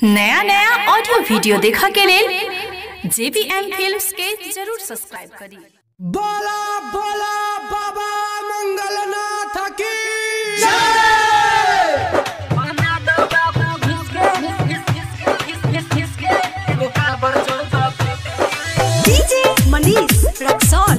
नया नया audio video देखा के लेल जेबीएम फिल्म्स के जरूर सब्सक्राइब करी बोला बोला बाबा मंगलनाथ की डीजे मनीष रक्सौल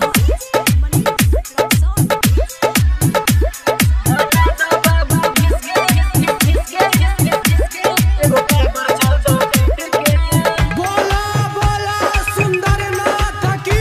बोला बोला सुंदरनाथ की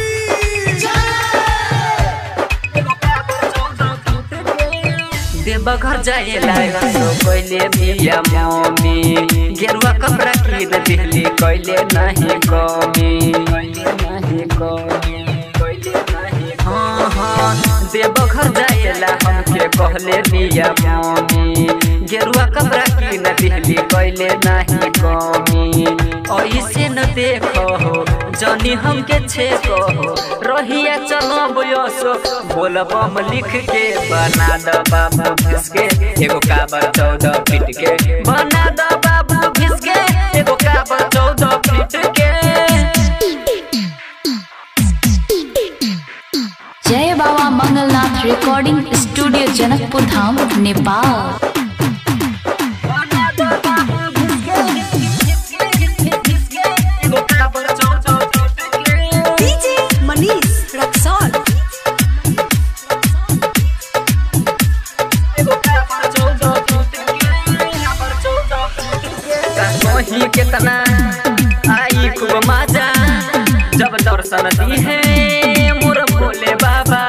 देवघर जाए लागो कैले बिया मम्मी गेरुआ कपड़ा किन दिल्ली कैले नहीं कमी कैले नहीं कमी कैले नहीं हाँ हाँ देवघर जाए ला हमके कहले बिया मम्मी गेरुआ कपड़ा किन दिल्ली कैले नहीं कमी ऐसे न देखो हो जनी हमके छे कहो रहिया चलो बयसो बोल बम लिख के बना द बाबू घिसके एगो काबर चौदह फीट के बना द बाबू घिसके एगो काबर चौदह फीट के जय बाबा मंगलनाथ रिकॉर्डिंग स्टूडियो जनकपुर धाम नेपाल बना द बाबू घिसके एगो काबर चौदह फीट के डीजे मनीष रक्सौल कहीं कितना आई खूब मजा जब दर्शन दी है मोर भोले बाबा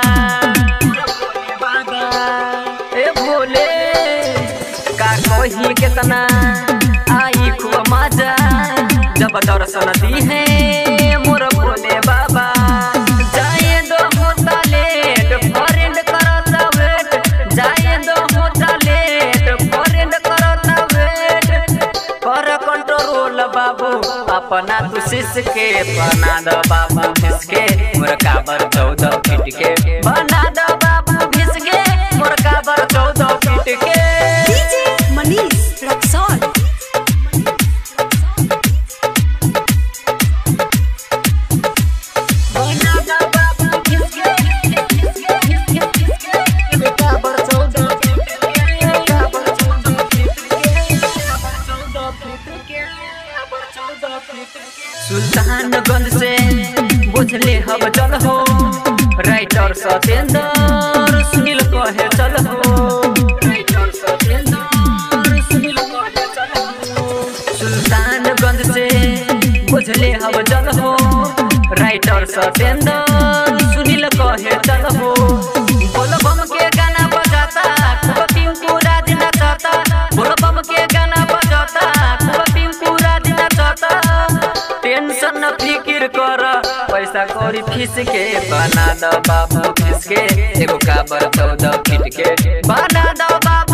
ए भोले का कहीं कितना आई खूब मजा जब दर्शन दी है मोर भोले बाबा जाए दो होता लेट फरेंड करता वेट जाए दो होता लेट फरेंड करता वेट कर कंट्रोल बाबू अपना तू शिष्य के बना दो बाबू घिसके मोर काबर चौदह फीट के बना दो बाबू घिसके मोर काबर चौदह फीट के डीजे मनीष रक्सौल बना दो बाबू घिसके मोर काबर चौदह फीट के काबर चौदह फीट के काबर चौदह फीट के काबर चौदह फीट के सुल्तानगंज से बुझले हब चल हो राइटर सतेंद्र सुनील कहे चल हो राइटर सतेंद्र सुनील कहे चल हो सुल्तानगंज से बुझले हब चल हो राइटर सतेंद्र सुनील कहे चल हो बोल बम के गाना बजाता खूब पिंकू राज नचाता बोल बम के गाना बजाता खूब पिंकू राज नचाता टेंशन न फिकिर कर पैसा कौड़ी फीस के बना द बाबू फीस के एगो काबर चौदह फीट के बना द बाबू